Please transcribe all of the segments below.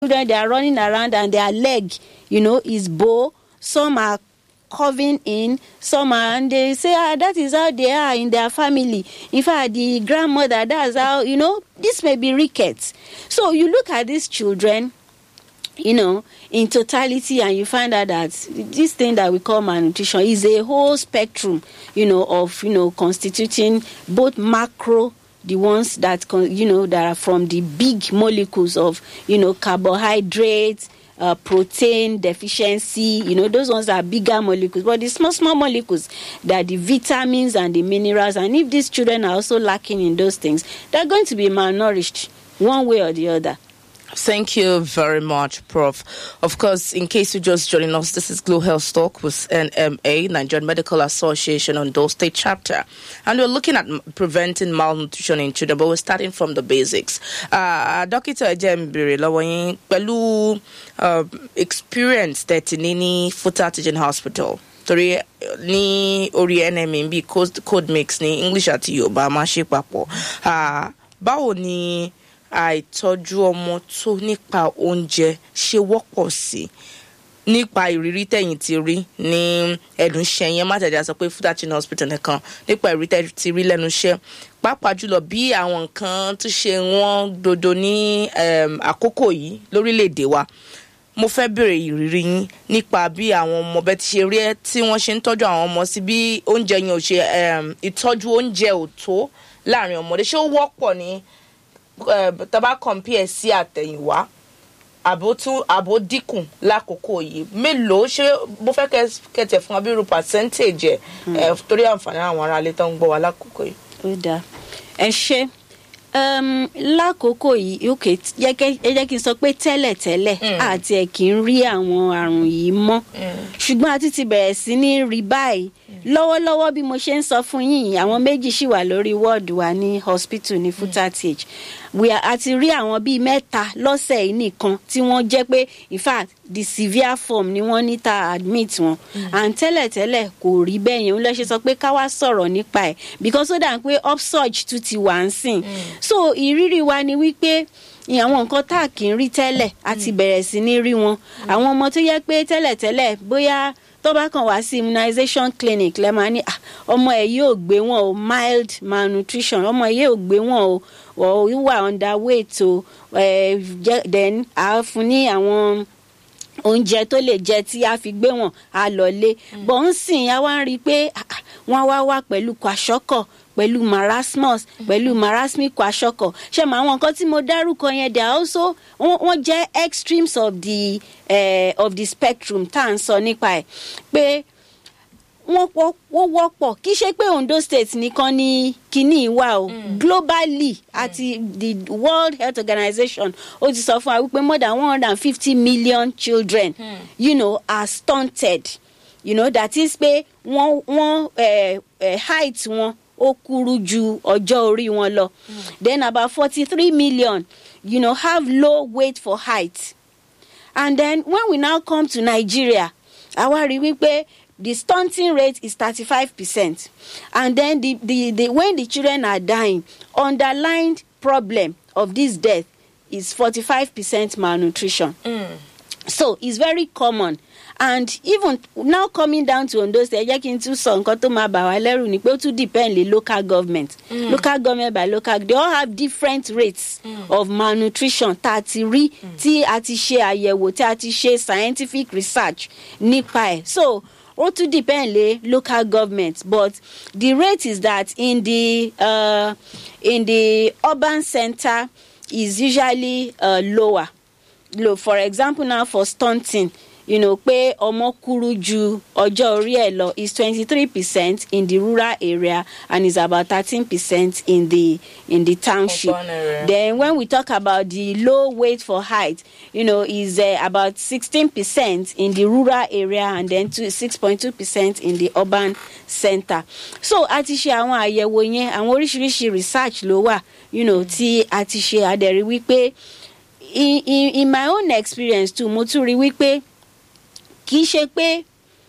children they are running around and their leg you know is bow some are curving in some are and they say ah that is how they are in their family in fact the grandmother that's how you know this may be rickets so you look at these children you know in totality and you find out that this thing that we call malnutrition is a whole spectrum you know of you know constituting both macro the ones that con- you know that are from the big molecules of you know carbohydrates uh, protein deficiency you know those ones are bigger molecules but the small small molecules that the vitamins and the minerals and if these children are also lacking in those things they're going to be malnourished one way or the other Thank you very much, Prof. Of course, in case you're just joining us, this is Glow Health Talk with NMA, Nigerian Medical Association on Dole State Chapter. And we're looking at m- preventing malnutrition in children, but we're starting from the basics. Uh, Dókítà Ẹ̀jẹ̀ ń béèrè lọ́wọ́ yín pẹ̀lú uh, experience tẹ̀tì ní ní Futa Teaching Hospital. torí eh, ní orí NMA bíi code code mix ní English àti Yorùbá máa ṣe papọ̀. Ah, Báwo ni àìtọ́jú ọmọ tó nípa oúnjẹ ṣe wọ́pọ̀ sí nípa ìrírí tẹ̀yìn ti rí ní ẹ̀dùn iṣẹ́ yẹn má tẹ̀lé àsọ pé Futa Teaching Hospital nìkan nípa ìrírí tẹ̀yìn ti rí lẹ́nu iṣẹ́ pàápàá jùlọ bí àwọn nǹkan tó ṣe wọ́n dodo ní em, àkókò yìí lórílẹ̀‐èdè wa mo fẹ́ bèrè ìrírí yín nípa bí àwọn ọmọ bẹ́ẹ̀ ti ṣe rí ẹ́ tí wọ́n ṣe ń tọ́jú àwọn ọmọ sí bí oúnjẹ yẹn ò ṣe em, ìtọ́jú oúnjẹ ò tó láàrin ọmọdé ṣé ó wọ́pọ̀ ní eh, tá a bá compare sí àtẹ̀yìnwá àbó tún àbó dínkù lákòókò yìí mélòó ṣé bó fẹ́ kẹ́- kẹ̀tẹ̀ fún abirù percentage ẹ̀ eh, torí àǹfààní àwọn aráalé tó ń gbọ́ wa lákòókò yìí. ó dáa ẹ ṣe um, lákòókò yìí ok jẹ́ kẹ́- ẹ jẹ́ kí n sọ pé tẹ́lẹ̀tẹ́lẹ̀ àti ẹ̀ kì í rí àwọn àrùn yìí mọ́ ṣùgbọ́n a ti ti bẹ̀rẹ̀ sí ní rí báyìí lọ́wọ́lọ́wọ́ bí mo ṣe ń sọ fún yín yìí, àwọn méjì ṣì wà lórí wọ́ọ̀dù wa ní hospital ní Futa TH we are a ti rí àwọn bíi mẹ́ta lọ́sẹ̀ yìí nìkan tí wọ́n jẹ́ pé in fact the severe form ni wọ́n ní ta admit wọn and tẹ́lẹ̀tẹ́lẹ̀ kò rí bẹ́ẹ̀ yẹn ń lọ́ ṣe sọ pé ká wá sọ̀rọ̀ nípa ẹ̀ because ó dà ń pé upsurge tún ti wà ń sìn so ìrírí wa ni wípé àwọn nǹkan tá a kì í rí tẹ́lẹ̀ a ti bẹ̀rẹ̀ sí ní rí wọn àwọn ọmọ tó yẹ pé tẹ́lẹ̀tẹ́lẹ̀ bóyá tó bá kàn wá sí immunization clinic lẹ́ máa ní "Ah, ọmọ ẹ̀ yóò gbé wọn o mild malnutrition ọmọ ẹ̀ yóò gbé wọn o or wà underweight o eh, jẹ́- then a fún ní àwọn oúnjẹ tó lè jẹ tí a fi gbé wọn a lọ lé bọ̀ ń sìn a wá ń rí i pé ah, ah, wọ́n wá wá pẹ̀lú kwashiorkor pẹ̀lú marasmus pẹ̀lú marasmic kwashiorkor ṣe mọ àwọn nǹkan tí mo dárúkọ yẹn they are also wọ́n wọ́n jẹ́ extremes of the eh, of the spectrum tá à ń sọ nípa ẹ̀ pé wọ́n wọ́- wọ́n wọ́pọ̀ kì í ṣe pé Ondo state nìkan ni kínní wà o globally àti the World Health Organization ó ti sọ fún wa wípé more than one hundred and fifty million children you know, are stunted you know, that is pé wọ́n wọ́n eh, eh, height wọn ó kúrú ju ọjọ́ orí wọn lọ then about forty three million you know, have low weight for height and then when we now come to Nigeria àwa rí wípé the stunting rate is thirty-five percent and then the, the the when the children are dying underlying problem of this death is forty-five percent malnutrition so it's very common and even now coming down to Ondo state ẹ jẹ́ kí n tún sọ nǹkan tó máa bà wá lẹ́rù ni pé ó tún depend lé local government local government by local they all have different rates of malnutrition tá a ti rí tí a ti ṣe àyẹ̀wò tí a ti ṣe scientific research nípa ẹ̀ so ó tún depend lé local government but the rate is that in the uh, in the urban center is usually uh, lower lo for example now for stunting you know pé ọmọ kúrú ju ọjọ́ orí ẹ̀ lọ is twenty three percent in the rural area and is about thirteen percent in the in the township Urban area. then when we talk about the low weight for height you know is uh, about sixteen percent in the rural area and then to six point two percent in the urban center so a ti ṣe àwọn àyẹ̀wò yẹn àwọn oríṣiríṣi research ló wà you know tí a ti ṣe àdẹ̀rí wípé in in in my own experience too mo tún rí wípé kì í ṣe pé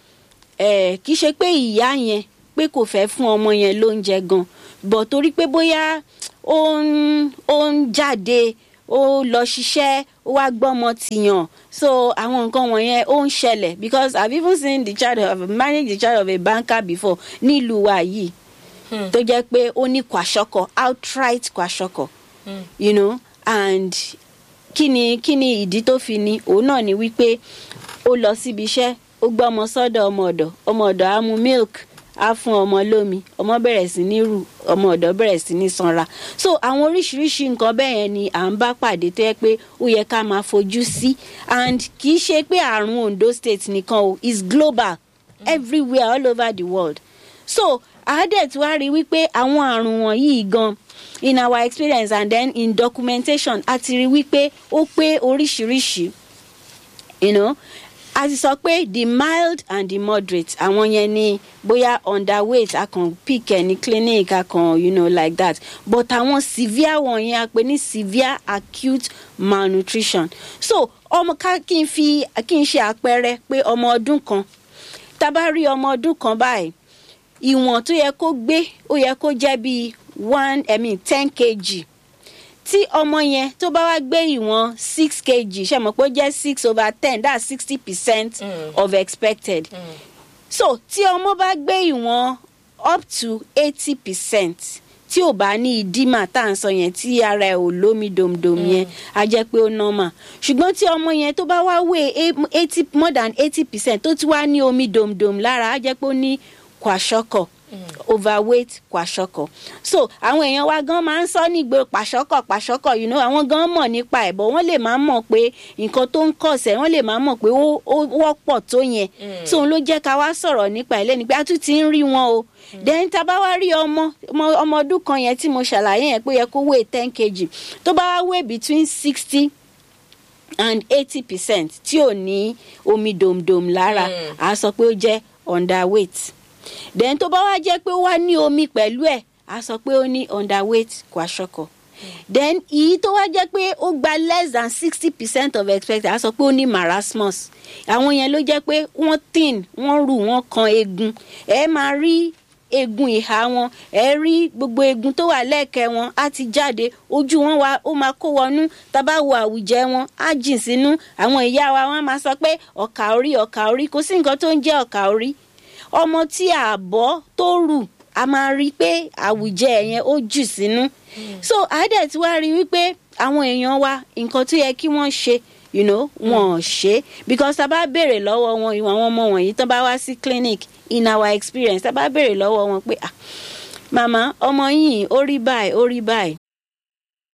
eh, kì í ṣe pé ìyá yẹn pé kò fẹ́ fún ọmọ yẹn lóúnjẹ gan bọ̀ torí pé bóyá ó ń ó ń jáde ó lọ ṣiṣẹ́ ó wá gbọ́mọ tìyàn so àwọn nǹkan wọ̀nyẹn ó ń ṣẹlẹ̀ because i have even seen the child of managed the child of a banker before nílùú wa yìí tó jẹ́ pé ó ní kwashiorkor outright kwashiorkor you know and kí ni kí ni ìdí tó fi ní òun náà ni wípé ó lọ síbi iṣẹ́ ó gbọ́ ọmọ sọ́dọ̀ ọmọ ọ̀dọ̀ ọmọ ọ̀dọ̀ á mu milk á fún ọmọ lómi ọmọ bẹ̀rẹ̀ sí ní rù ọmọ ọ̀dọ̀ bẹ̀rẹ̀ sí ní sanra so àwọn oríṣiríṣi nǹkan bẹ́ẹ̀ yẹn ni à ń bá pàdé tó yẹ pé ó yẹ ká máa fojú sí and kì í ṣe pé àrùn ondo state nìkan o is global everywhere all over the world so àádẹ́ tí wàá rí wípé àwọn àrùn wọ̀nyí gan in our experience and then in documentation a ti rí wípé ó pé oríṣiríṣi you know a ti sọ pé the mild and the moderate àwọn yẹn ni bóyá underweight a kàn pick ẹ ní clinic a kàn you know like that but àwọn severe wọ̀nyẹn a pè ní severe acute malnutrition so ọmọ ká kí n fi kí n ṣe àpẹẹrẹ pé ọmọ ọdún kan tá a bá rí ọmọ ọdún kan báyìí ìwọ̀n tó yẹ kó gbé ó yẹ kó jẹ́ bíi one i mean ten kg tí ọmọ yẹn tó bá wá gbé ìwọ̀n six kg ṣe mọ̀ pé ó jẹ́ six over ten that's sixty percent of expected so tí ọmọ bá gbé ìwọ̀n up to eighty percent tí ò bá ní ìdímà tá à ń sọ yẹn tí ara ẹ̀ ò lómi domdom yẹn á jẹ́ pé ó normal ṣùgbọ́n tí ọmọ yẹn tó bá wá wé eighty more than eighty percent tó ti wá ní omi domdom lára á jẹ́ pé ó ní kwashiorkor overweight kwashiorkor so àwọn èèyàn wa gan máa ń sọ nígbè pàṣọkọ pàṣọkọ you know àwọn gan mọ̀ nípa ẹ̀ bọ̀ wọ́n lè máa mọ̀ pé nǹkan tó ń kọ̀sẹ̀ wọ́n lè máa mọ̀ pé ó wọ́pọ̀ tó yẹn so òun ló jẹ́ ká wá sọ̀rọ̀ nípa ẹ̀ lẹ́ni pé a tún ti ń rí wọn o then tá a bá wá rí ọmọ ọmọ ọdún kan yẹn tí mo ṣàlàyé yẹn pé yẹ kó weigh ten kg tó bá wá weigh between sixty and eighty percent tí ò ní omi dòmdòm lára à á sọ pé ó jẹ́ underweight then tó bá wá jẹ́ pé ó wá ní omi pẹ̀lú ẹ̀ á sọ pé ó ní underweight kwashiorkor then èyí tó wá jẹ́ pé ó gba less than sixty percent of expected á sọ pé ó ní marasmus àwọn yẹn ló jẹ́ pé wọ́n thin wọ́n rù wọ́n kan eegun ẹ máa rí eegun ìhà wọn ẹ rí gbogbo eegun tó wà lẹ́ẹ̀kẹ́ wọn á ti jáde ojú wọn wá ó máa kó wọnú tábà wo àwùjẹ wọn á jìn sínú àwọn ìyá wa wọn máa sọ pé ọ̀kà orí ọ̀kà orí kò sí nǹkan tó ń jẹ́ ọ̀kà orí ọmọ tí àbọ̀ tó rù a máa rí i pé àwùjẹ yẹn ó jù sínú so àádẹ́ tí wàá rí i wípé àwọn èèyàn wa nǹkan tó yẹ kí wọ́n ṣe you know wọn ò ṣe because tá a bá béèrè lọ́wọ́ wọn ìwọ̀n àwọn ọmọ wọ̀nyí tán bá wá sí clinic in our experience tá a bá béèrè lọ́wọ́ wọn pé ah màmá ọmọ yìí ó rí báyìí ó rí báyìí